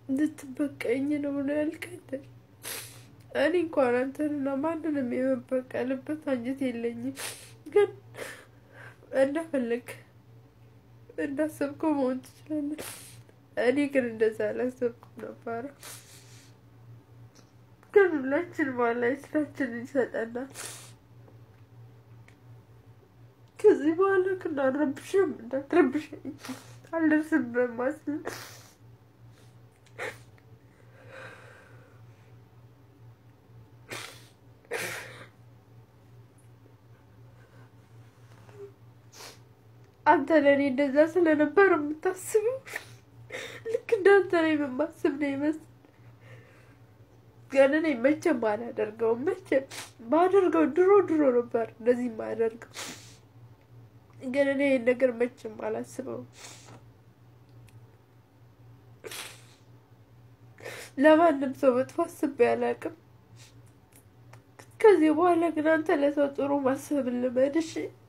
እንድትበቀኝ ነው ብሎ ያልከኝ። እኔ እንኳን አንተንና ማንንም የመበቀልበት አንጀት የለኝም፣ ግን እንደፈለግ እንዳሰብከው መሆን ትችላለህ። እኔ ግን እንደዛ አላሰብኩም ነበረ። ግን ሁላችን ባላይ ስራችንን ይሰጠናል። ከዚህ በኋላ ግን አልረብሽም፣ እንዳትረብሸኝ አልደርስም በማስብ አንተ ለእኔ እንደዛ ስለነበር የምታስበው ልክ እንዳንተ ነው የማስብ ነው ይመስል ግን እኔ መቼም አላደርገውም። መቼም ባደርገው ድሮ ድሮ ነበር እንደዚህ የማደርገው። ግን እኔ ይህን ነገር መቼም አላስበውም። ለማንም ሰው መጥፎ አስቤ አላውቅም። ከዚህ በኋላ ግን አንተ ለሰው ጥሩ ማሰብ ልመድ እሺ።